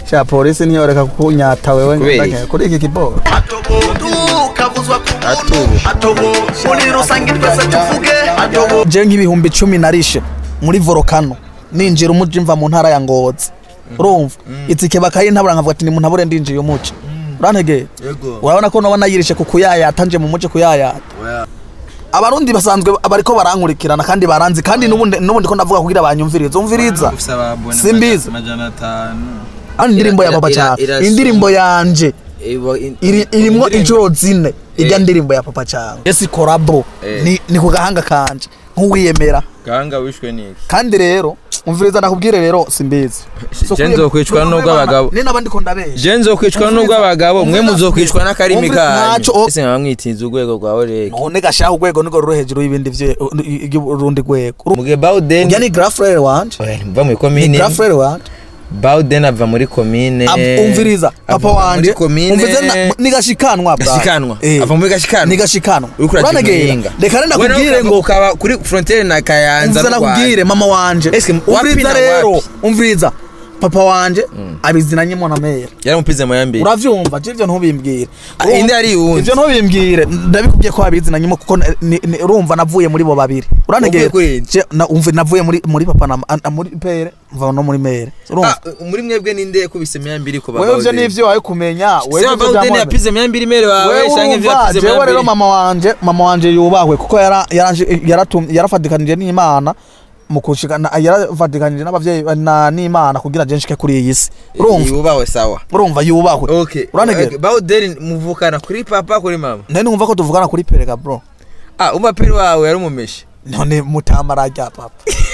cya polisi ntiyoreka kunyata wewe Kubera ngenda iki? kuri iki kiboro atubu atobo muri rusange twese tuvuge atobo je nk'ibihumbi cumi narishe muri volcano ninjira umuji mva mu ntara ya ngozi urumva itike bakayintabura nkavuga ati nimuntabure ndinjiye umuci urantegeye yego urabona ko noba nayirishe ku kuyayata nje mu muci kuyayata abarundi basanzwe bariko barankurikirana kandi baranzi kandi n'ubundi n'ubundi ko ndavuga kugira banyumvirize umviriza Simbizi. amajana atanu ari indirimbo ya Ira- papa ira- cyane irasumba. indirimbo yanje Ibo- in- iri irimwo indirimbo- inshuro zine ijya Eh. ndirimbo ya papa cyane esi korabo Eh. ni ni ku gahanga kanje nk'uwiyemera gahanga wishwe niki kandi rero umviriza ndakubwire rero simbizi So Je kuye- nzokwicwa Nubwo n'ubwo mama- abagabo. ni nabandi ko ndabesha je nzokwicwa Umviriza. n'ubwo abagabo mwe Umviriza. muzokwicwa n'akarimi Umviriza. kanyu Ntaco- ese nkaba mwitinze urwego rwawe rege none gashaho urwego niko ruri hejuru y'ibindi vye- y'urundi rwego Uru- muge bawden urya ni grafrere wanje mva muri ni komine grafrere wanje bawden ava muri komine Ab- umviriza papa ava wanje muri komine umviriza na- ni gashikanwa bra. gashikanwa Eh. ava muri gashikanwa ni gashikanwa uriko uragira uranegera umuhinga reka rero We nawe nakubwire ukava- ngo ukaba kuri frontiere na kayanza umviriza n'u Rwanda. nakubwire mama wanje Eske wapi umviriza na rero wapi? umviriza papa wanje abizinanyemo na mera yaramupize mu yambere uravyumva je ivyo ntubimbwire Ah, indi ari uwundi. ivyo ntubimbwire ndabikubwiye ko abizinanyemo kuko na- ni- ni- urumva navuye muri bo babiri uranegera Wavuye kuri indi? Je, na- umva navuye muri muri papa na a- muri pere mva no muri mere urumva Ah, muri mwebwe ninde yakubise mu yambere ko wewe ivyo nivyo wawe kumenya se ivyo bawden vyamubera. yapize mu yambere mere wawe wewe canke ivyo urumva yapize mu jewe rero yambere mama wanje mama wanje yubahwe kuko yara- yaranje- yaratum- yarafatikanije n'imana mu kushikana yarafatikanije n'abavyeyi na n'imana kugira je nshike kuri iyi si urumva yubawe sawa urumva yubahwe okay uranegera Okay, bawden muvukana kuri papa kuri mama nari numva ko tuvugana kuri perega bro ah umaperi wawe yari umumeshe none mutama rya papa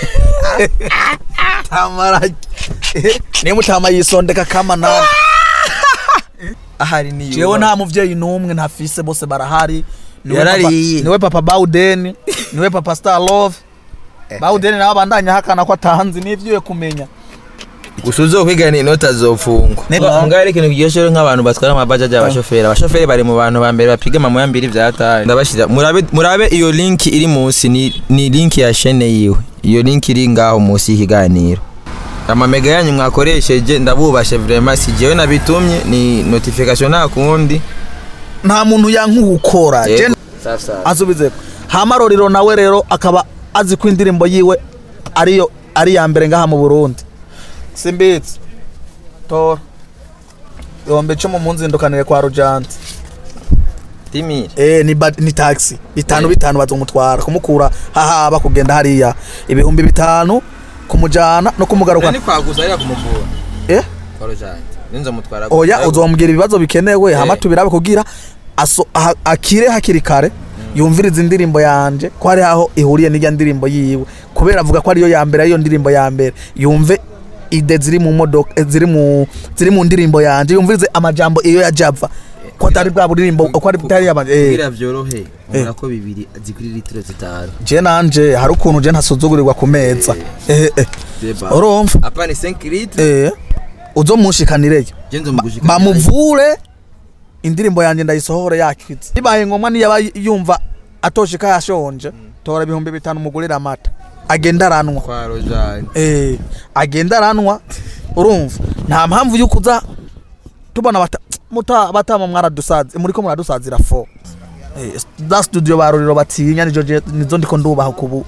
mutama ni mutama yisondeka kama nani ahari ni jewe nta muvyeyi n'umwe ntafise bose barahari Niwe Yarariye. papa- niwe papa bawden niwe papa star love bawden nawe abandanya hakana ko atanzi n'ivyuye kumenya gusa uzokwigana inota zofungwa Ne- ngaho ari ikintu kiryoshye rero nk'abantu batwara amabajaji abashoferi abashoferi bari mu bantu ba mbere bapiga mu yambiri vya hatari ndabashira murabe murabe iyo link iri munsi ni, ni link ya shene yiwe iyo link iri ngaho munsi y'ikiganiro amamega yanyu mwakoresheje ndabubashe vraiment si jewe nabitumye ni notification nta kundi nta muntu yankukora Yego. Safi safi. asubize hama roriro nawe rero akaba azi ko indirimbo yiwe ariyo ari ya mbere ngaha mu Burundi simbitse tora yombe cyo mu munzindukanire kwa Rujanti timire eh ni ba- ni taxi bitanu Eh. bitanu bazomutwara kumukura hahaba kugenda hariya ibihumbi bitanu kumujana no kumugaruka ni kwaguza ari kumuvura eh kwa rojante ninzo mutwara oya uzombwira ibibazo bikenewe Eh. hama tubirabe kugira aso- aha- akire hakiri kare yumviriza indirimbo yanje ko hari aho ihuriye n'ijya ndirimbo yiwe kubera avuga ko ariyo ya mbere ariyo ndirimbo ya mbere yumve ide ziri mu modoka eh, ziri mu ziri mu ndirimbo yanje yumvirize amajambo iyo ya Java ko atari bwa buririmbo ko ari butari yaba eh kugira vyorohe ubona ko bibiri zikuri litiro zitanu je nanje hari ukuntu je ntasuzugurirwa ku meza eh eh Deba. urumva apa ni 5 litre eh uzomushikanireyo genzo mugushika bamuvure indirimbo yanjye ndayisohore yakize bibaye ngombwa niyo aba yumva atoshika yashonje tora ibihumbi bitanu umugurira amata agenda aranwa kwa rojante eh agenda aranwa urumva nta mpamvu yuko uza tubona bata muta batama mwaradusazi muri ko muradusazira fo eh da studio baruriro batinya nijo je- nizo ndiko ndubaha kubu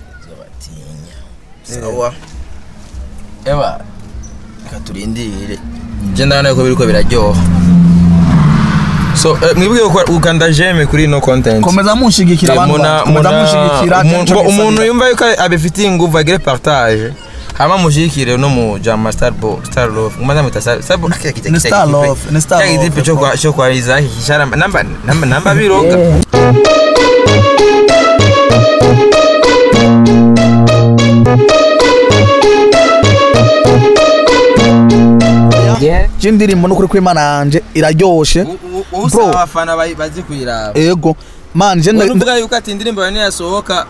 sawa eba reka turindire je ndabona ko biriko biraryoha so eh, mwibwiye ko ukanda jeme kuri no content komeza munshigikira abantu Muna- komeza muna- munshigikira umuntu- nje ngo nsabira. umuntu yumva yuko abifitiye inguvu agire partage hama mushikire no mu jama star bo star love ngoma mwita star star Bo- kya kita- Ni kita Star kipe- Love, ni Star kya Love. kipe cyo kwa cyo kwa Isaac kishara namba namba namba biroga je indirimbo n'ukuri kw'imana yanje iraryoshe Bro. usaba abafana bayi- bazi kuyiraba ego man je nda- uvuga yuko ati indirimbo yawe niyasohoka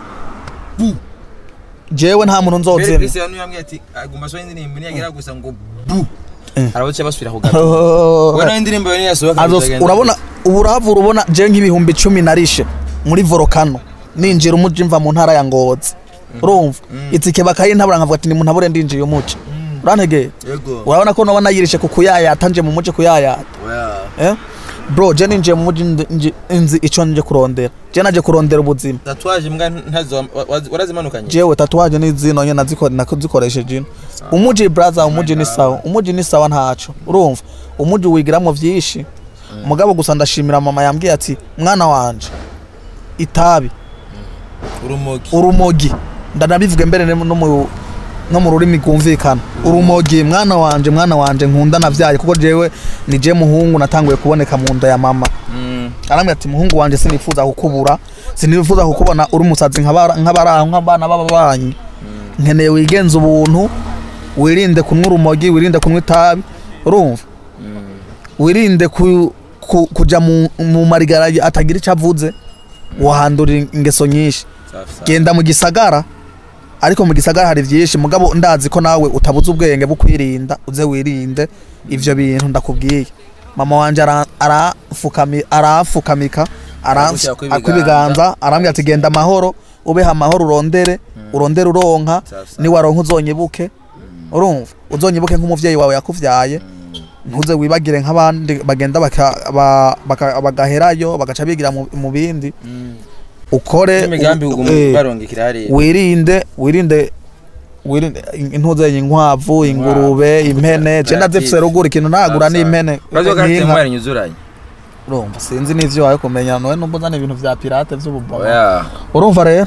jewe nta muntu mbere nzozema Christian yambwiye ati aguma so indirimbo niyagira gusa ngo bu Eh. arabuce basubira kugaruka ubona indirimbo yawe niyasohoka Azos- bizagenda urabona uburavura ubona je nk'ibihumbi cumi narishe muri volcano ninjira umuji mva mu ntara ya ngozi urumva itike bakayintabura nkavuga ati nimuntabure ndinjiye umuci urantegera yego urabona ko noba nayirishe ku kuyayata nje mu muji kuyayata eh? bro je ninjiye mu muji ndi- nji- nzi ico nje kurondera je naje kurondera ubuzima tatuwaje mbwa ntazo wa- wa- warazimanukanye jewe tatuwaje ni zino nye naziko- nazikoresheje ino umuji braza umuji ni sawa umuji ni sawa ntaco urumva umuji wigiramwo vyinshi mugabo gusa ndashimira mama yambwiye ati mwana wanje itabi urumogi urumogi ndanabivuge mbere ne- no mu no mu rurimi rwumvikana urumogi mwana wanje mwana wanje nkunda navyaye kuko jewe ni je muhungu natanguye kuboneka mu nda ya mama Mm. arambwira ati muhungu wanje sinifuza kukubura sinifuza kukubona uri umusazi nk'abara- nk'abaraho nk'abana b'ababanyi nkeneye wigenza ubuntu wirinde kunywa urumogi wirinde kunywa itabi urumva wirinde ku, ku, kuja mu, mu marigara atagira icyo avuze wahandurira ingeso nyinshi Safi safi. genda mu gisagara ariko mu gisagara hari byinshi mugabo ndazi ko nawe utabuze ubwenge bwo kwirinda uze wirinde ivyo bintu ndakubwiye mama wanje ara- arafukami- arafukamika Aragushyira kw'ibiganza. akwibiganza arambwira ati genda amahoro ubeho amahoro urondere urondere uronka Safi safi. niwaronka uzonyibuke urumva uzonyibuke nk'umuvyeyi wawe yakuvyaye ntuze wibagire nk'abandi bagenda baka- ba- baka- bagaherayo bagaca bigira mu mu bindi Mm. ukore imigambi u- uguma eh, barongekera hariya wirinde wirinde wirinde intuze inkwavu ingurube impene je ndazifise ruguru ikintu nagura Safi safi. n'impene urazi ko karite n'inka. mwari nyuzuranye urumva sinzi n'ivyo wawe kumenya nowe numva uzana ibintu vya pirate vy'ububoma oya urumva rero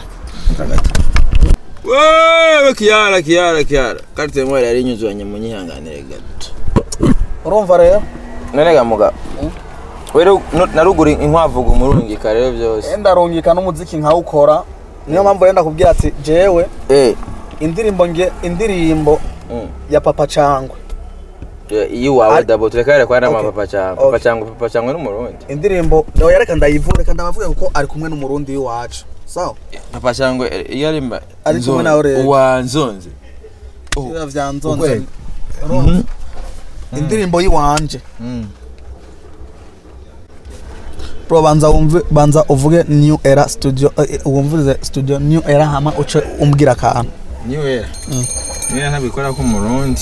wewe kiara kiara kiara karite mwari yari nyuzuranye munyihanganire gato urumva rero none ga mugabo rero narugura inkwavu umurungika rero byose ndarungika n'umuziki nkawukora niyo mpamvu rero ndakubwira ati jewe eh indirimbo nge indirimbo mm. ya papa cangwe iyo wawe Ari- dabo turekare kwa nama Okay. papa cyangwa Okay. papa cyangwa papa cyangwa n'umurundi indirimbo oya reka ndayivure reka ndabavuge kuko ari kumwe n'umurundi w'iwacu sawa papa cyangwa iyo ari mba Ari kumwe nawe rero. wa nzonze Biriya vya nzonze Ukweli. Urumva? indirimbo y'iwanje mm. bro banza wumve banza uvuge new era studio eh, wumvirize studio new era hama uce umbwira akantu niwe niwe ntabikora ko umurundi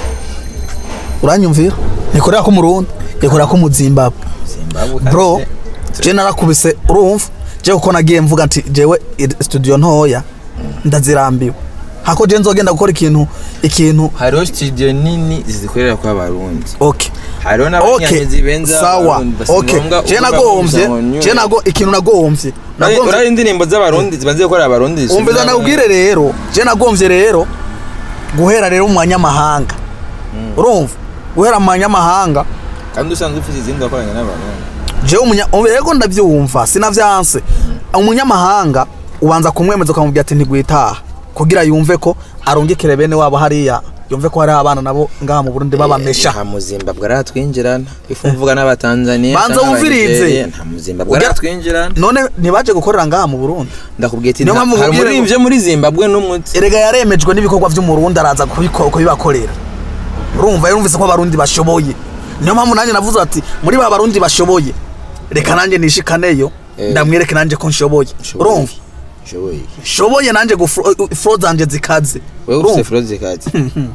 uranyumvira nikorera ko murundi nikorera ko mu zimbabwe Zimbabwe bro kandi- je narakubise urumva je kuko nagiye mvuga nti jewe i- studio ntoya ndazirambiwe hako je nzogenda gukora ikintu ikintu hariho studio nini zikorera kwa barundi okay hariho okay n'abanyamezi benza sawa Abarundi, basi okay ngombwa je uvuga nagombye gusa ngo New je Era. nago ikintu nagombye Urazi- nagombye urazi indirimbo z'abarundi zibanze gukora abarundi umviza nakubwire rero je nagombye rero guhera rero mu banyamahanga urumva guhera mu banyamahanga kandi usanzwe ufite izindi wakoranye n'abarundi jewe umunya yego ndavyumva sinavyanse umunyamahanga ubanza kumwemeza ukamubwira ati ntigwitaha kugira yumve ko arungikire bene wabo hariya yumve ko hariho abana nabo ngaha mu Burundi babamesha nta muzimbabwe aratwinjirana ifu mvuga n'abatanzaniya Banza canke wumvirize. Abanigeria, nta muzimbabwe Ugira- aratwinjirana none ntibaje gukorera ngaha mu Burundi ndakubwiye ati Niyo nta- mpamvu hari nkubwira ngo- umuririmbyi muri zimbabwe n'umuti erega yaremejwe n'ibikorwa vy'umurundi araza kubiko- kubibakorera urumva yarumvise ko abarundi bashoboye niyo mpamvu nanjye navuze ati muri ba barundi bashoboye reka nanjye nishikaneyo Eh. ndamwereke nanjye ko nshoboye urumva nshoboye nshoboye nanjye furo zanje zikaze wewe Urumva? ufite froze kati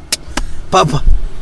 papa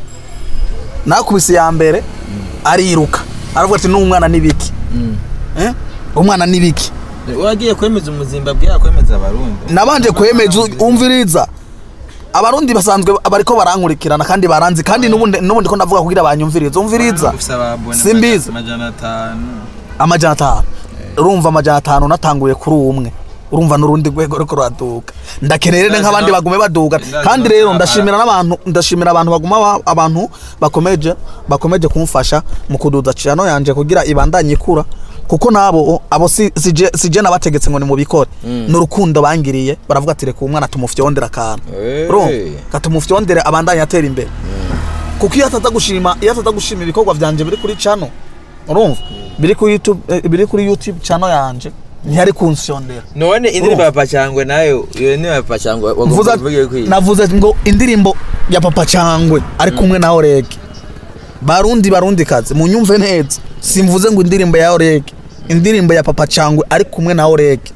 nakubise ya mbere ariruka aravuga ati n'umwana n'ibiki Eh? umwana n'ibiki wagiye kwemeza umuzimbabwe yakwemeza abarundi nabanje kwemeza umviriza abarundi basanzwe bariko barankurikirana kandi baranzi kandi n'ubundi n'ubundi ko ndavuga kugira banyumviriza umviriza Simbizi. amajana atanu amajana atanu urumva amajana atanu natanguye kuri umwe urumva n'urundi rwego ruriko ruraduga ndakeneye rero nk'abandi bagume baduga kandi rero ndashimira n'abantu ndashimira abantu baguma ba- abantu bakomeje bakomeje kumfasha mu kuduza cano yanje kugira ibandanye ikura kuko nabo abo si si je si je nabategetse ngo ni mubikore n'urukundo bangiriye baravuga ati reka umwana tumufyondera akantu Hey. urumva katumufyondere abandanye atera imbere kuko iyo ataza gushima iyo ataza gushima ibikorwa vyanje biri kuri channel urumva biri kuri YouTube eh, biri kuri YouTube channel yanje ntiyari kunsyondera none indirimbo ya pacangwe nayo iyo ni ya pacangwe mvuze wagomba kuvuga kwiga navuze ngo indirimbo ya papa cangwe ari kumwe na Orege barundi barundi kazi munyumve neza simvuze ngo indirimbo ya Orege indirimbo ya papa cangwe ari kumwe na Orege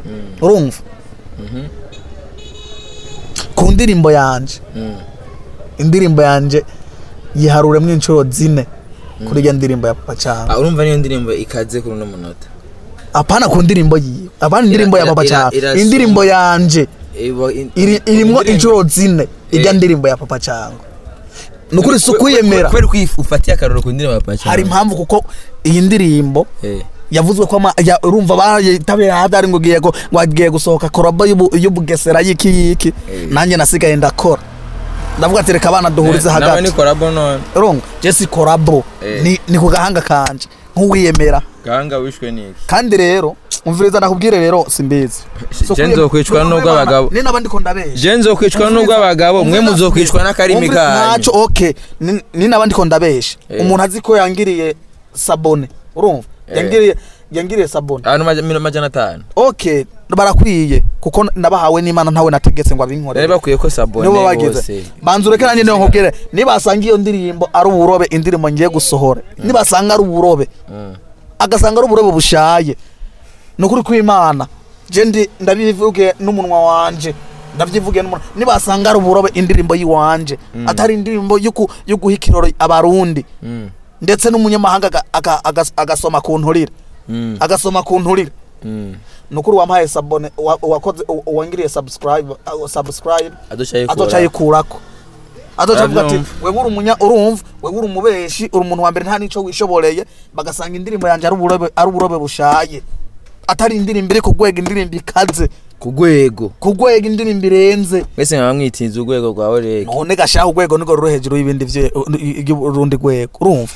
urumva ku ndirimbo yanje indirimbo yanje yiharuremwo inshuro zine kuri iyo ndirimbo ya papa cyangwa Ah, urumva niyo ndirimbo ikaze kuri uno munota apana ku ndirimbo yiwe apana indirimbo ya Ira- papa ira- cyangwa irasumba. indirimbo yanje Ibo- in- iri- irimwo indirimbo- inshuro zine ijya Eh. ndirimbo ya papa cyangwa ni ukuri si Kwe- kwe- ukwiyemera kubera ko ufatiye akaroro ku ndirimbo ya Papa hari Cyangwa. impamvu kuko iyi ndirimbo Eh. yavuzwe ko ama- ya- urumva barayitabiriye hadari ngo ugiye ngo ngo agiye gusohoka korabo y'ubu- y'ubugesera y'iki y'iki Eh. nanjye nasigaye ndakora ndavuga ati reka abana duhurize nawe hagati ni korabo none urumva jesi korabo Eh. ni ni ku gahanga kanje nk'uwiyemera gahanga wishwe n'iki kandi rero umviriza nakubwire rero simbizi So Je kwiye- nzokwicwa Nubwo n'ubwo mwana, abagabo. ni n'abandi ko ndabesha je nzokwicwa n'ubwo Umviriza- abagabo mwe umviriza- muzokwicwa n'akarimi umviriza- kanyu ntacyo okay ni ni n'abandi ko ndabesha Eh. umuntu azi ko yangiriye sabone urumva Eh. yangiriye yangiriye sabone abantu maja- mino majana atanu okay barakwiye kuko nabahawe n'imana ntawe nategetse ngo rero abinkorere bakwiye ko sabone nibo bagize bose banza ureke nanjye niyo nkubwire nibasanga iyo ndirimbo ari uburobe indirimbo ngiye gusohora nibasanga ari uburobe Mm. agasanga ari uburobe bushaye ni ukuri kw'imana je ndi ndabivuge n'umunwa wanje ndavyivuge n'umunwa nibasanga ari uburobe indirimbo yiwanje atari indirimbo y'uku- yo guha ikiroro abarundi Mm. ndetse n'umunyamahanga aga- aga- agas- agasoma ku nturire Mm. agasoma ku nturire Mm. nukuri wampaye sabone wa- wakoze u- wangiriye subscribe uh, subscribe aduca yikura. azoca yikurako azoca avuga ati Arabyumva. wewe uri umunya urumva wewe uri umubeshi uri umuntu wa mbere nta nico wishoboreye bagasanga indirimbo yanjye ari uburobe ari uburobe bushaye atari indirimbo iri ku rwego indirimbo ikaze ku rwego ku rwego indirimbo irenze mwese nkaba mwitinze urwego rwa orege none gashaho urwego niko ruri hejuru y'ibindi vye- y'urundi rwego urumva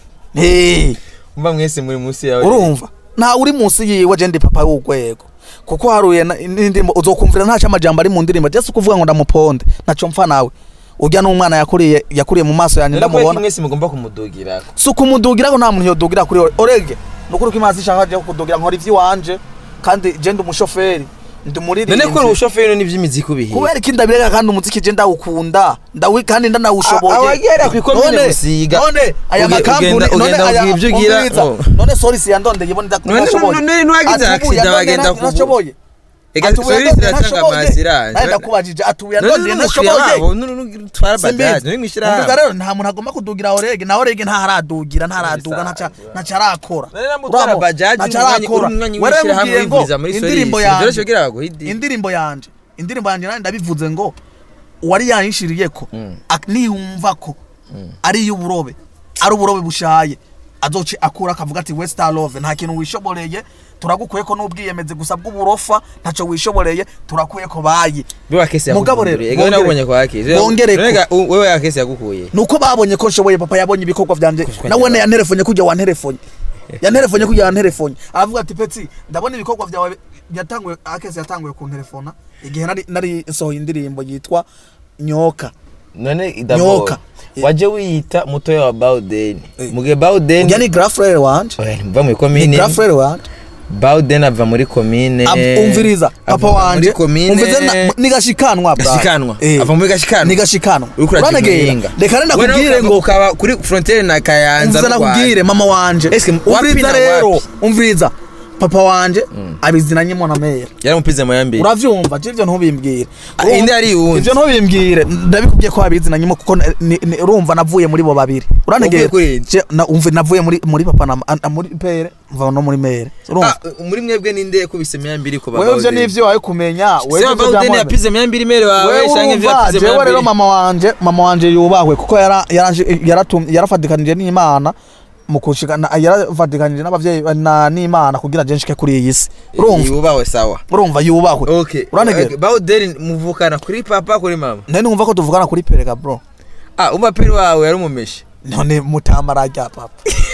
hey. umva mwese muri munsi ya orege urumva nta uri munsi yiwe je ndi papa w'urwego kuko haruye na- n'indirimbo uzokumvira ntaco amajambo ari mu ndirimbo jese kuvuga ngo ndamuponde naco mpfa nawe urya n'umwana yakuriye yakuriye mu maso yanjye ndamubona ndamubona mwese mugomba kumudugirako si ukumudugira ko nta muntu yodugira kuri ore- orege ni ukuri ko imazi ishaka je kudugira nkora ivy'iwanje kandi je ndi umushoferi ndi none ko uri umuririmbyi ubushoferi n'ivy'imiziki ubihiye kubera iki ndabireka kandi umuziki je ndawukunda ndawi kandi ndanawushoboye A- abagera kw'ikomine None- Busiga. none aya Uge- makampuni ugenda- none ugenda aya ugira ivyo ugira, umviriza, oh. none sorry si yandondeye ibone None- ndashoboye none ntiwagize accident bagenda kugu- nashoboye Ega sorry ziratanga amasiranje. naye ndakubajije atuye none yandondeye n'umukiriya nashoboye wabo none n'utwara bajaji none mwishira Umvuga rero nta muntu agomba kudugira orege na orege ntaharadugira ntaraduga ntaca ntaca arakora None namutwara Uramo, bajaji ntaca umwanya- arakora. umwanya Wewe w'ishirahamwe mubwiye ngo wivuriza muri indirimbo Solisi. yanje Vyoroshye kugira baguhe idi. indirimbo yanje indirimbo yanje nandi ndabivuze ngo uwari yayishiriye ko Mm. ak- niyumva ko ari iy'uburobe ari uburobe bushaye azoce akura akavuga ati westar love nta kintu wishoboreye turagukuye ko n'ubwiyemeze gusa bw'uburofa ntaco wishoboreye turakuye ko bayi Biwa kesi Mugabo rero, yakuguriye. Ega we nabonye kwa kesi. bongereko. None ga- u- wewe ya kesi yagukuye. nuko babonye ko nshoboye papa yabonye ibikorwa vyanje Kushwa nawe nyabaki. yanterefonye kujya wanterefonye yanterefonye kujya wanterefonye aravuga ati peti ndabona ibikorwa vyawe yatanguye akese yatanguye kunterefona igihe nari nari nsohoye indirimbo yitwa nyoka None Nyoka. idabo. Waje wiyita mutoya wa Bauden. Mugihe Bauden. urya ni grafrere wanje Oya, mva muri ni komine. grafrere wanje Bauden ava muri komine. Ab- umviriza papa Ava wanje Muri komine. umviriza na- ni gashikanwa bra Gashikanwa. Eh, Ava muri gashikanwa. ni gashikanwa Uriko uragira Uranegera? umuhinga. reka renda Wewe kubwire nawe ngo ukaba kuri frontiere na Kayanza. umviriza n'u Rwanda. nakubwire mama wanje Eske wapi umviriza na rero wapi? umviriza papa wanje abizinanye na mera Yaramupize mu yambere. uravyumva je ivyo ntubimbwire Ah, indi ari uwundi. ivyo ntubimbwire ndabikubwiye ko abizinanyemo kuko ni- ni- ni- urumva navuye muri bo babiri urantegera Uvuye kuri indi? Je, na- umva navuye muri muri papa na a- a- muri pere mva no muri mere urumva Ah, muri mwebwe ninde yakubise myambiri ko wewe ivyo nivyo wawe kumenya wewe Sema ivyo Bauden vyamwemera. yapize myambiri mere wawe wewe shange ivyo urumva yapize jewe rero myambiri. mama wanje mama wanje yubahwe kuko yara yaranje- yaratum- yarafatikanije n'imana mu kushikana yarafatikanije n'abavyeyi na n'imana kugira je nshike kuri iyi si urumva Yubawe sawa. urumva yubahwe Okay. urantegera Bauden muvukana kuri papa kuri mama. nari numva ko tuvugana kuri perega bro Ah, umapiri wawe yari umumeshe. none mutama rajya papa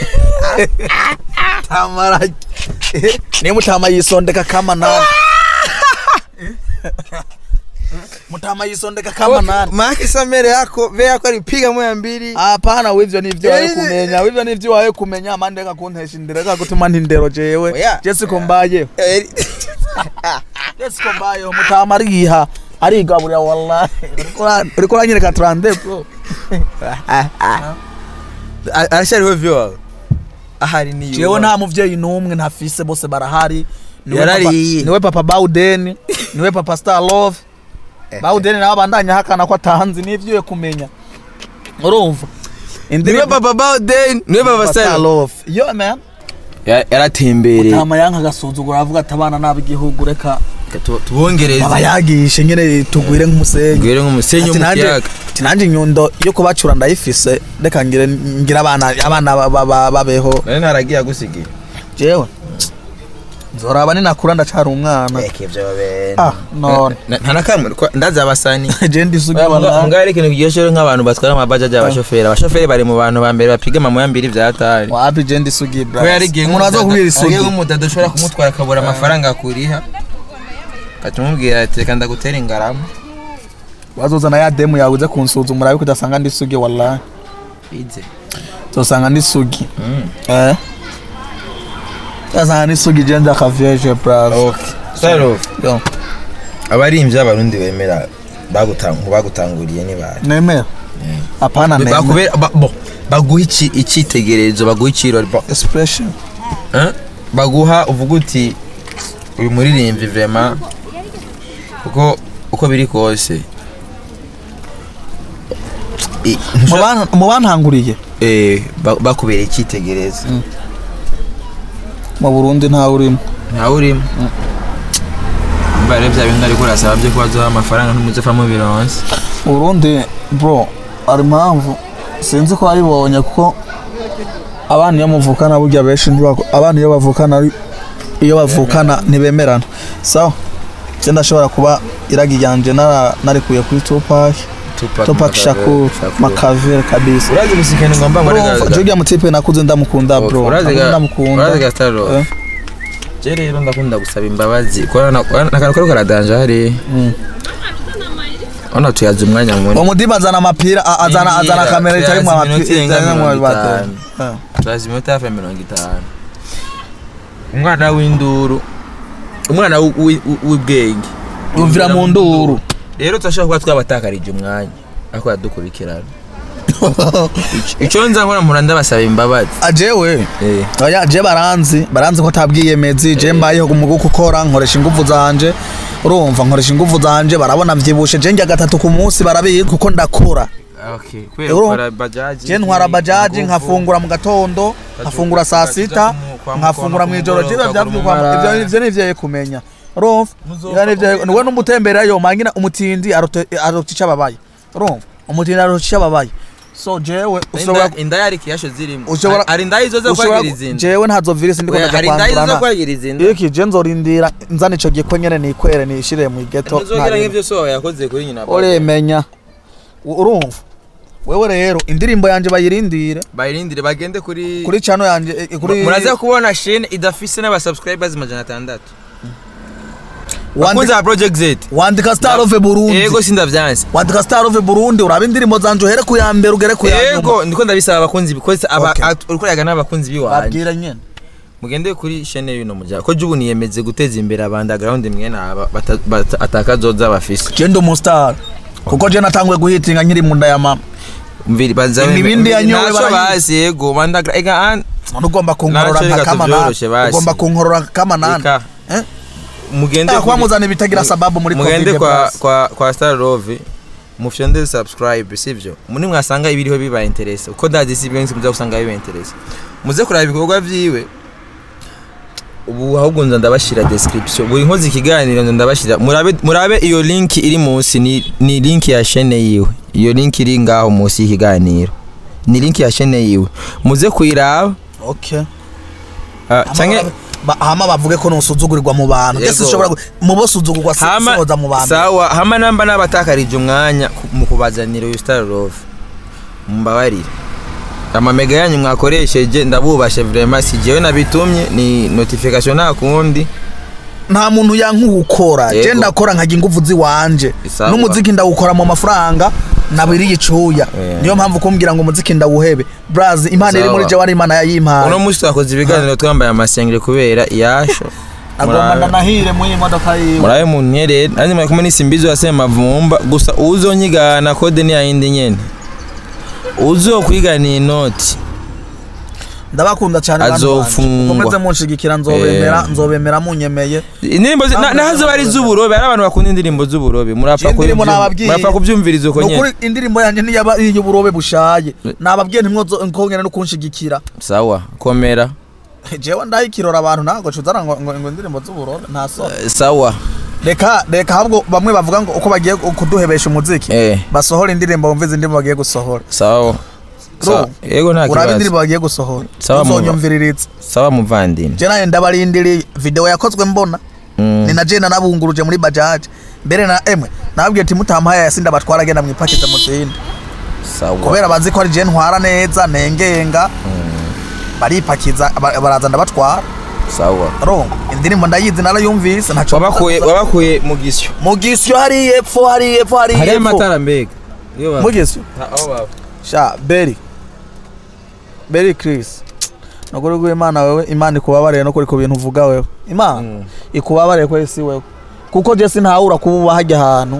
mutama rajya ni mutama yisondeka kama nani mutama yisondeka kama nani Maki samere yako ve yako alipiga moya mbili. hapana wivyo nivyo wawe Eh, kumenya wivyo nivyo wawe kumenya mande reka kuntesha indero reka gutuma ntindero jewe Oya. je siko mbayeho Eh, je siko mbayeho mutama ariha arigaburira wallahi Uriko ura- uriko uranyereka trande bro a- Arashariho vyo wawe. Ahari ni jewe nta muvyeyi n'umwe ntafise bose barahari Niwe Yarariye. papa- niwe papa Bauden niwe papa Star Love Bauden nawe abandanya hakana ko atanzi n'ivyo kumenya urumva niwe papa bawden niwe papa saro love yo man yaratembereye tama yanka agasuzugura avuga ati abana n'ab'igihugu reka tubongereze aba yagishe nyene tugwire nk'umusenyi ngwire nk'umusenyi Ati wo mu nanje- kiyaga ati nanje inyundo yo kubacura ndayifise reka ngire ngire abana abana ba- ba- ba- babeho nari ntaragiye agusigiye jewe nzoraba ninakura ndacari umwana eke byo babene ah none nta na kamwe ko- ndazi abasani je ndisugi wala mugari ikintu kiryoshe nk'abantu batwara amabajaji abashoferi abashoferi bari mu bantu ba mbere bapiga amamoya mbiri vya hatari wapi je ndisugi bra kubera igihe umuntu aza kubwira isugi nk'umudada ushobora kumutwara akabura amafaranga akuriha ukatumubwira ati reka ndagutera ingarama bazozana ya demu yawe uze kunsuzumura yuko udasanga ndisugi wallahi ize uzosanga ndisugi eh uzasanga ndisugi je ndakavyeje bra okay saro Yo, abarimvyi b'abarundi bemera bagutang- bagutanguriye ni bari nemera apana nemera Bakubera- ba- bo, baguha iki- icyitegererezo baguha ikirori bo, expression eh? baguha uvuga uti uyu muririmvyi vrema kuko uko biri kose i- Mu ban- mu bantanguriye eh, ba- bakubereye icyitegererezo mu burundi ntawe urimo ntawe urimo mba rero bya bintu ariko urasaba byo kuba duha amafaranga ntumuzopfamo bironse mu burundi bro hari impamvu sinzi ko wayibonye kuko abana iyo muvukana burya benshi ntibako- abana iyo bavukana ari- iyo bavukana ntibemerana sawa je ndashobora kuba iragi ryanje nara- narikuye kuri tupac tupac shakur makavere kabisa urazi gusikana ngomba ngo Urumva, je urya mutipe nakuze ndamukunda bro urazi Nakuze ga ndamukunda urazi ga staro Eh. je rero ndakunda gusaba imbabazi ko nakantu kari karadanje hari Mm. ona tuyaza umwanya munini umudiba azana amapira a- azana azana Imbira, kamera itarimwo tuyazi iminota amapira irenga itarimwo mirongo bateri. itanu. Eh. turazi iminota hafi ya mirongo itanu umwana w'induru umwana w- w- w- w'ubwenge yumvira mu nduru rero turashobora kuba twabatakarije umwanya ariko yadukurikirana icyo nza nkora mpora ndabasaba imbabazi ajewe Eh. oya je baranzi baranzi ko atabwiyemezi je mbayeho mu gukora nkoresha ingufu zanje urumva nkoresha ingufu zanje barabona mvyibushe je njya gatatu ku munsi barabizi kuko ndakora Okay, Euro- kubera gukora bajaji je ntwara bajaji nkafungura mu gatondo nkafungura saa sita nkafungura mu ijoro je byavyuka ivyo ivyo nivyeye kumenya urumva ivyo nivyo niwe n'umutemberayo mangina umutindi arote arote icababaye urumva umutindi arote icababaye so jewe ushobora inda yari kiyasho zirimo ushobora hari inda izo zo ushobora kwagira izindi jewe ntazo virisi ndiko Oya, ndaja hari inda izo zo kwandurana kwagira izindi iki je nzorindira nzana ico giko nyene nikwere nishire mu geto ntuzogera nk'ivyo so yakoze kuri nyina uremenya U- urumva wewe rero indirimbo yanje bayirindire bayirindire bagende kuri kuri chano yanje eh, kuri muraza kubona shene idafise n'abasubscribers majana atandatu wandika, bakunze ba project z wandika star of Burundi yego sindavyanse wandika star of Burundi uraba indirimbo zanje uhere ku ya mbere ugere ku ya nyuma yego ndiko ndabisaba abakunzi bikoze aba Okay. at- uriko yaga n'abakunzi biwanje babwira nyene mugende kuri shene y'uno muryango ko jubu niyemeze guteza imbere abandagrawundi mwene aba bata- bata- atakazoza bafise je ndi umustar kuko je natanguye guhitinga nkiri mu nda ya mama mviri baza Imibindi yanyowe naco barayi- bazi yego bandagra ega an none ugomba kunkorora Naco nka reka kama tuvyoroshe nani basi. ugomba kunkorora kama nani Eka. eh mugende Eh, kuri- kuba muzana ibitagira sababu muri mugende Covid kwa plus. kwa kwa Star Love mufyonde subscribe sivyo muri mwasanga ibiriho biba interesse uko ndazi si benshi muza gusanga biba interesse muze kuraba ibikorwa vyiwe ubu ahubwo nza ndabashira description buri nkozi ikiganiro nza ndabashira murabe murabe iyo link iri munsi ni, ni link ya chaîne yiwe iyo link iri ngaho munsi y'ikiganiro ni link ya chaîne yiwe muze kuyiraba okay uh, canke Ba- hama bavuge ko nusuzugurirwa mu bantu Yego. ese ushobora gu- mu bo suzugurwa si- hama sihoza mu bantu sawa hama namba nabatakarije umwanya ku- mu kubazanira uyu star love mumbabarire amamega yanyu mwakoresheje ndabubashe vraiment si jewe nabitumye ni notification nta kundi nta muntu yankukora Yego. je ndakora nkagira ingufu ziwanje Sawa. n'umuziki ndawukora mu mafaranga nabiriye icuya Yeah. niyo mpamvu kumbwira ngo umuziki ndawuhebe braz imana iri Sawa. muri je wari imana uno yayimpaye munsi twakoze ibiganiro twambaye amasengere kubera iyasho agomba ndanahire mu iyi modoka yiwe murabe mu ntere nanjye murakumwe n'isimbizi wa semavumba gusa uzonyigana kode ni yayindi nyene uzokwigana inoti ndabakunda cyane bantu banje. Azofungwa. mukomeze munshigikira nzobemera Eh. nzobemera munyemeye indirimbo zi- na- naho ziba ari iz'uburobe hari abantu bakunda indirimbo z'uburobe murapfa indirimbo kubyum- nababwiye. murapfa kubyumviriza uko nyene nukuri indirimbo yanjye niyaba iy'uburobe bushaye nababwiye ntimwongere no kunshigikira sawa komera jewe ndahikirora abantu ntabwo cuzana ngo ngo ngo indirimbo z'uburobe nta soni Eh, sawa reka reka ahubwo bamwe bavuga ngo uko bagiye kuduhebesha umuziki Eh. basohora indirimbo bumve izi ndirimbo bagiye gusohora sawa Sawa. yego nta uraba kibazo indirimbo bagiye gusohora Sawa, muba. uzonyumviririza sawa muvandimwe je naye ndabarindiriye video yakozwe mbona Mm. ni na je nanabunguruje muri bajaje mbere na emwe nababwiye ati mutampaye yasinda batwara agenda mwipakize mu zindi sawa kubera bazi ko ari je ntwara neza nengenga baripakiza ba- baraza ndabatwara sawa ro indirimbo ndayizi narayumvise ntaco wabakuye wabakuye mu gisyo mu gisyo hari epfo hari epfo hari hariyo epfo amatara mbega iyo ba- mu gisyo Ha- aho baba sha beri beri chris nukuri rw'imana wewe imana ikubabarire no kuri ku bintu uvuga wewe imana Mm. ikubabarire ko isi wewe kuko je sinahura kuba uba hajya ahantu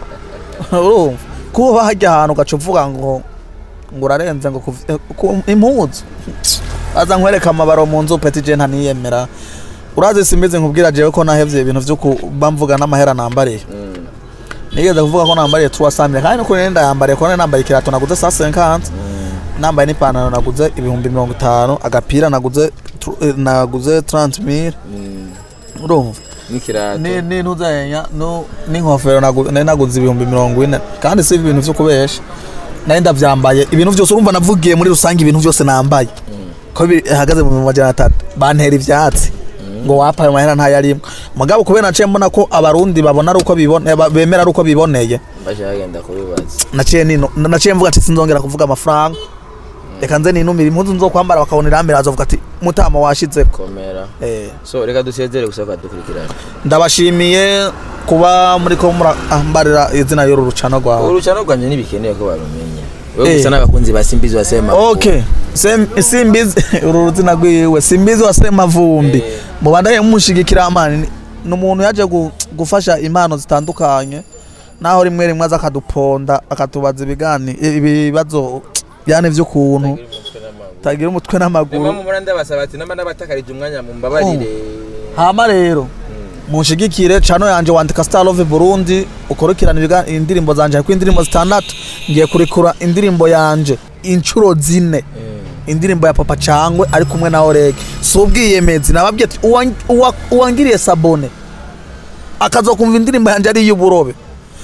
urumva kuba uba hajya ahantu ugaca uvuga ngo ngo urarenze ngo kuv- eh, ku- impuzu aza nkwereka amabaro mu nzu peti je ntaniyemera urazi simbizi nkubwira jewe ko nahevye ibintu vyo kuba mvuga n'amahera nambariye nigeze kuvuga ko nambariye tuwasamire kandi nuko nenda yambariye ko nambaye ikirato naguze saa 50 nambaye n'ipantaro naguze ibihumbi mirongo itanu agapira naguze tru- eh, naguze 30 mille urumva n'ikirato ni ni ntuzenya no n'inkofero nagu- nari naguze ibihumbi mirongo ine kandi si ibintu vyo kubesha nari ndavyambaye ibintu vyose urumva navugiye muri rusange ibintu vyose nambaye ko bihagaze mu bihumbi majana atatu bantera ivyatsi ngo wapaye amahera ntayarimwe mugabo kubera naciye mbona ko abarundi babona ari uko bibone ba- bemera ari uko biboneye baje bagenda kubibaza naciye nino naciye mvuga ati sinzongera kuvuga amafaranga reka nze ninumira impuzu nzokwambara bakabona irambere bazovuga ati mutama washizeko komera eh so reka dusezere gusa dukurikirana ndabashimiye kuba muri ko murambarira izina y'uru rucano rwawe urucano rwanje ntibikeneye ko barumenya we Eh. gusa n'abakunzi ba simbizi wasema okay Sem- simbizi uru ruzina rwiwe simbizi wa semavumbi Eh. mubandaye mushigikira amani ni- ni umuntu yaje gu- gufasha impano zitandukanye naho rimwe rimwe aza akaduponda akatubaza ibigani ibibazo byane vy'ukuntu tagira umutwe n'amaguru Mama mumura ndabasaba ati namba nabatakarije umwanya mumbabarire hama rero munshigikire cano yanje wandika Star Love Burundi ukurikirana ibiga- indirimbo zanje hariko indirimbo zitandatu ngiye kurekura indirimbo yanje inshuro zine indirimbo ya papa cangwe ari kumwe na orege si ubwiyemezi nababwiye ati "Uwa- uwa- uwangiriye sabone akazokumva indirimbo yanje ari iy'uburobe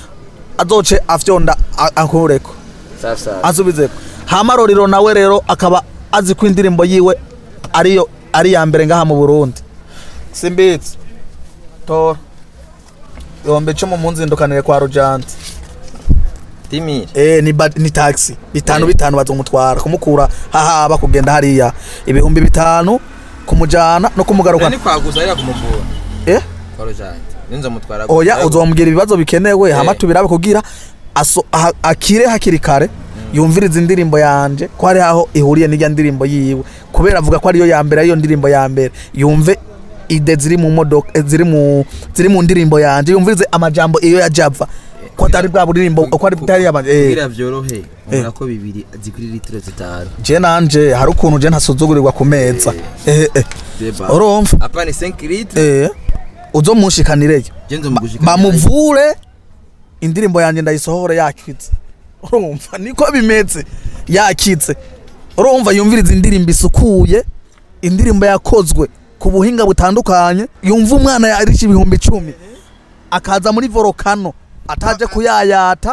azoce afyonda a- ankureko sasa asubizeko hama roriro nawe rero akaba azi ko indirimbo yiwe ariyo ari ya mbere ngaha mu burundi simbitse tora ibihumbi icumi mu nzindukanire kwa rujanti timire eh ni, ba- ni taxi bitanu Eh. bitanu bazomutwara kumukura hahaba kugenda hariya ibihumbi bitanu kumujana no kumugarukana ni kwaguza ariko kumuvura eh kwa rojante ninzo mutwara oya uzombwira ibibazo bikenewe Eh. hama tubirabe kugira aso- aha- akire hakiri kare yumviriza indirimbo yanje ko hari aho ihuriye n'ijya ndirimbo yiwe kubera avuga ko ariyo ya mbere ariyo ndirimbo ya mbere yumve ide ziri mu modoka eh, ziri mu ziri mu ndirimbo yanje yumvirize amajambo iyo ya Java ko atari bwa buririmbo ko ari butari yaba eh kugira vyorohe ubona ko bibiri zikuri litiro zitanu je nanje hari ukuntu je ntasuzugurirwa ku meza eh eh deba urumva apa ni 5 litre eh uzomushikanireyo genzo mugushika bamuvure indirimbo yanjye ndayisohore yakitse urumva niko bimeze yakitse urumva yumviriza indirimbo isukuye indirimbo yakozwe ku buhinga butandukanye yumva umwana yarisha ibihumbi icumi akaza muri volokano ataje kuyayata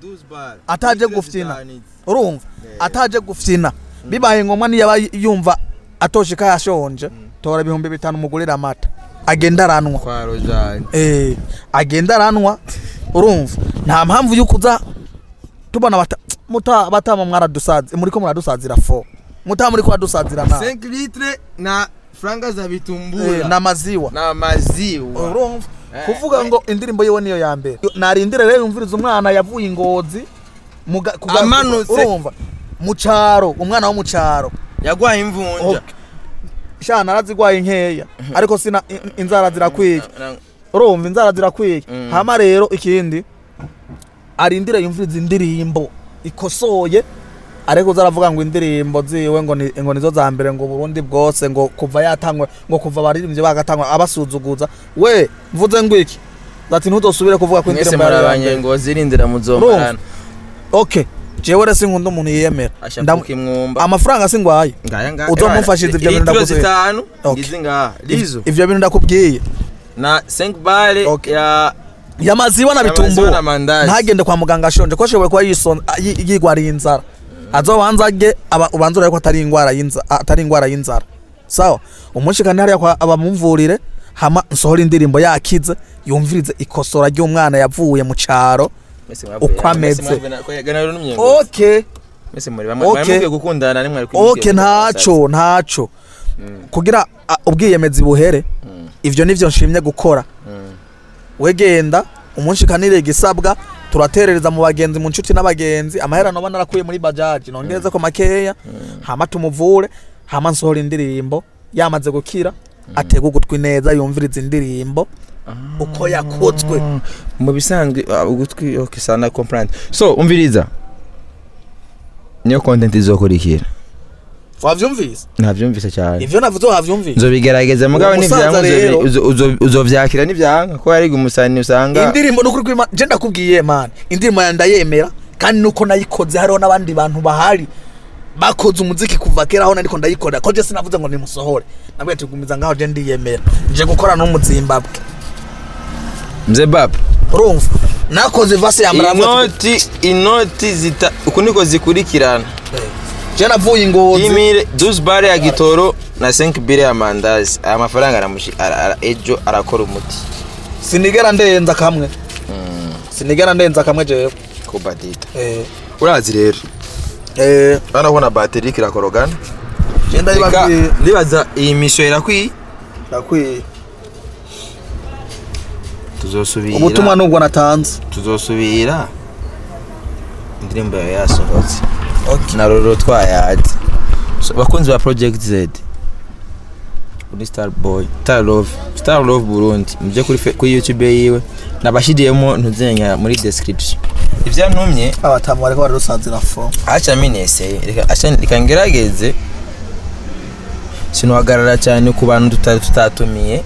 ataje gufyina urumva ataje gufyina bibaye ngombwa niyo aba yumva atoshika yashonje tora ibihumbi bitanu mugurira amata agenda aranwa kwa rojante eh agenda aranwa urumva nta mpamvu yuko uza tubona bata muta batama mwaradusazi muri ko muradusazira fo muta muri ko radusazira na 5 litre na franga za eh, vitumbura na maziwa na maziwa urumva Eh, kuvuga eh. ngo indirimbo yiwe niyo ya mbere narindire rero yumviriza umwana yavuye ingozi muga- kuga- Amanutse. urumva mu caro umwana wo mu caro yagwaye imvunja Okay. sha narazigwaye nkeya ariko sina in- inzara zirakwiye Na- na- urumva inzara zirakwiye Mm. hama rero ikindi arindire yumviriza indirimbo ikosoye ariko uzaravuga ngo indirimbo ziwe ngo ni ngo nizo za mbere ngo Burundi bwose ngo kuva yatangwa ngo kuva abaririmbyi bagatangwa abasuzuguza we mvuze ngo iki ati ntudosubire kuvuga ko mwese indirimbo muri yari iya mbere. abanyengozi irindira muzomarana okay jewe rero sinkunda umuntu yiyemera Ndam- ashapuka imwumba amafaranga singwaye ngaya ngaya Uzomufashize ibyo bintu litiro ndakubwiye. zitanu Okay. ngizi ngaha lizo ivyo bintu ndakubwiye na 5 bale Okay. ya yamaziwa na Yamaziwa bitumbu na mandazi. ntagende kwa muganga ashonje ko ashoboye kuba yison- yi- yigwariye inzara azobanza age aba- ubanza urebe ko atari ingwara y'inzara atari ingwara y'inzara sawa umushikane hariya kwa abamuvurire hama nsohora indirimbo yakize yumvirize ikosora ry'umwana yavuye mu caro mwese mwavuye Uko ameze. mwese mwavuye na- ko yagana rero n'umyengo okay mwese muri bamwe Okay. bamwe gukundana nimwe ariko okay ntaco ntaco kugira a, ubwiyemezi buhere ivyo nivyo nshimye gukora wegenda umushikanire gisabwa turaterereza mu bagenzi mu nshuti n'abagenzi amahera noba narakuye muri bajaji nongereze ko makeya hama tumuvure hama nsohora indirimbo yamaze gukira atega ugutwi neza yumviriza indirimbo uko yakozwe mu bisanzwe ah, ugutwi okay sana comprendre so umviriza niyo content izokurikira wavyumvise ntavyumvise cyane ivyo navuze wavyumvise nzobigerageza mugabo Uwo musaza nivyanka rero- uzo- uzo- uzovyakira nivyanka ko hari umusani usanga indirimbo nukuri kw'Imana je ndakubwiye man indirimbo ya ndayemera kandi nuko nayikoze hariho n'abandi bantu bahari bakoze umuziki kuva kera aho nariko ndayikorera ko je sinavuze ngo nimusohore nabwiye tugumiza ngaho je ndiyemera nje gukora no mu Zimbabwe mze bab urumva nakoze vase ya muravuga inoti inoti zita uku niko zikurikirana je navuye ingozi imire 12 bare ya gitoro na 5 bire ya mandazi aya mafaranga aramushi ara, ara, ejo arakora umuti sinigera ndenza kamwe sinigera ndenza kamwe jewe kubadita eh urazi rero eh urabona ko na bateri kirakorogana je Reka, ndayibabwiye ndibaza iyi misho irakwiye ndakwiye tuzosubira ubutumwa nubwo natanze tuzosubira indirimbo yawe yasohotse na roro twayazi So, bakunzi ba project z kuri star boy star love star love burundi muje kuri fe- kuri youtube yiwe nabashidiyemo ntuzenya muri description ivyantumye abatamu bariko bararusanzira fo aca mineseye reka aca reka ngerageze sinuhagarara cyane ku bantu tutari tutatumiye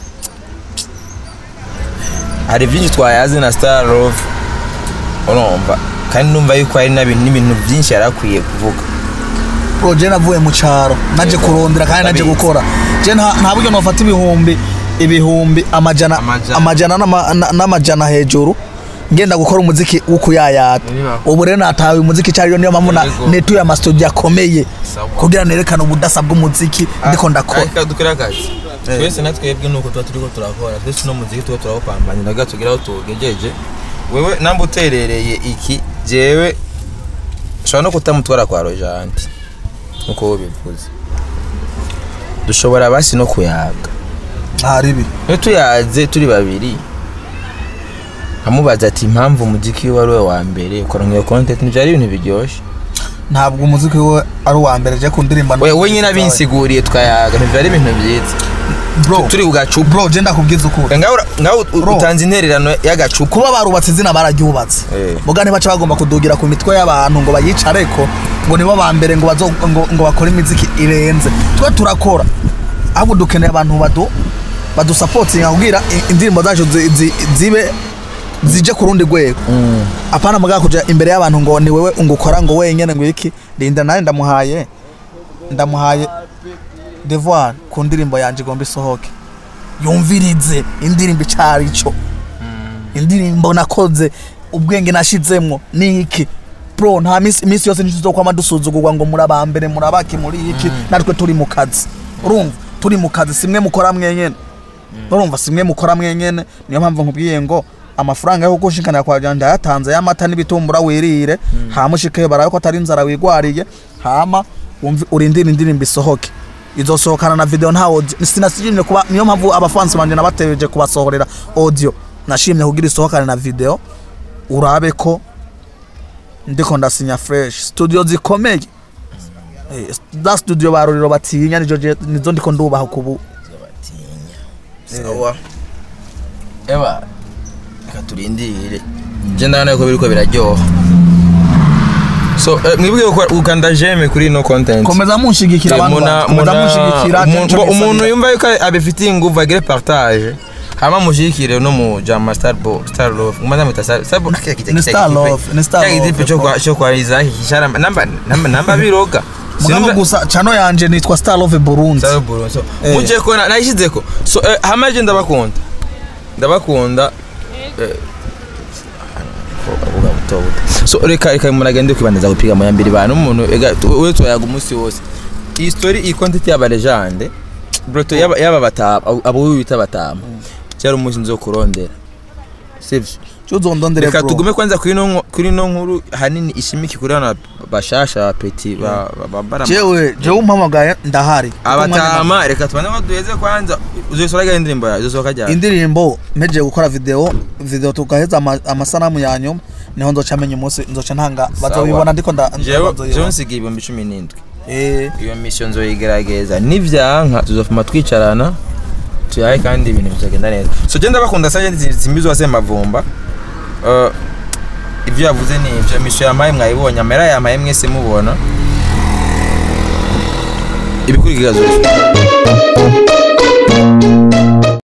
hari byinshi twayazi na star love urumva kandi numva yuko hari n'ibintu n'ibintu byinshi yari akwiye kuvuga bro je navuye mu caro naje kurondera kandi naje Ndabizi. gukora je nta nta buryo nofata ibihumbi ibihumbi amajana Amajana. amajana n'ama- na- n'amajana hejuru ngenda gukora umuziki wo kuyayata Niba- ubu rero natawe umuziki cyariyo niyo mpamvu na- Yego. netuye amastudio akomeye Sawa. kugira nerekane ubudasa bw'umuziki ndiko ndakora reka dukore akazi twese na twebwe nuko tuba turiko turakora twese uno muziki tuba turawupambanira gato tugira aho tugejeje wewe namba uterereye iki jewe ushobora no kutamutwara kwa rojanti nkuko wowe bivuze dushobora basi no kuyaga ntaribi iyo tuyaze turi babiri amubaza ati impamvu umuziki we ari we wa mbere ukora nk'iyo content ntibyari ibintu biryoshye ntabwo umuziki we ari uwa mbere je ku ndirimbo we we nyine abinsiguriye tukayaga ntibyari ibintu byiza bro turi ku gacupa bro je ndakubwiza ukuri ngaho ngaho u- Bro. utanze intererano y'agacupa kuba barubatse izina bararyubatse Eh. muga ntibaca bagomba kudugira ku mitwe y'abantu ngo bayicareko ngo nibo ba mbere ngo bazo ngo, ngo bakore imiziki irenze twe turakora ahubwo dukeneye abantu badu badusapotinga kugira i- indirimbo zacu zi- zi- zibe zije ku rundi rwego apana muga kuja imbere y'abantu ngo ni wewe ungukora ngo wenyene ngo iki linda nawe ndamuhaye ndamuhaye devoir ku ndirimbo yanje igomba isohoke yumvirize indirimbo icari cyo indirimbo nakoze ubwenge nashizemwo ni iki bro nta minsi minsi yose ntituzokwama dusuzugurwa ngo muri abambere muri abaki muri iki natwe turi mu kazi urumva turi mu kazi simwe mukora mwenyene urumva simwe mukora mwenyene niyo mpamvu nkubwiye ngo amafaranga yo gushikanira kwa janja yatanze y'amata n'ibitumbura wirire hama ushikeyo barabe ko atari inzara wigwariye hama wumve urindire indirimbo isohoke izosohokana na video nta audio sinasijimye kuba niyo mpamvu abafansi banje nabategereje kubasohorera audio nashimye kugira isohokane na video urabe ko ndiko ndasinya fresh studio zikomeye Eh, za studio baruriro batinya nizo je- nizo ndiko ndubaha kubu sawa eba reka turindire je ndabona yuko biriko biraryoha so eh, mwibwiye ko ukanda jeme kuri no content komeza munshigikira abantu Muna- banjye, komeza muna- munshigikira umu- Kenzo ngo umuntu Bisabira. yumva yuko abifitiye inguvu agire partage hama mushikire no mu jama star bo star love ngoma mwita star star Bo- Kya kijya- Ni kijya Star kipe- Love, ni Star kya Love, kipe cyo kwa cyo kwa Isaac kishara namba namba namba biroga mugabo Sinumva- gusa chano yanje nitwa Star Love Burundi Star Love, so Eh. muje ko na- nayishizeko so eh, hama je ndabakunda ndabakunda eh, uba buto buto. so reka reka muragende kwibandaza gupiga mu yambiri bantu umuntu ega we twayaga umunsi wose iyi story iyi content y'aba legende broto yaba yaba batama abo wita batama cyari umunsi nzokurondera sivyo cyo uzondondere reka bro tugume kwanza kuri no nko- kuri no nkuru hanini ishimiki kuri bana bashasha peti ba ba- babara jewe jewe umpamagaye ndahari Kuko umwanya abatama reka tubane ko duheze kwanza uzosoraga indirimbo yawe uzosoka na- ryari indirimbo meje gukora video video tugaheza ama- amasanamu ya nyuma niho nzoca menya umunsi nzoca ntanga bazobibona ndiko nda jewe bazoyibona. jewe nsigaye ibihumbi cumi n'indwi eh iyo mission nzoyigerageza nivyanka tuzofuma twicarana tuyahe kandi ibintu bizagenda neza so genda bakunda sanje simbizo wase mavumba uh, ibyo yavuze ni ibyo mission yamaye mwayibonye amera yamaye mwese mubona ibikurikira zose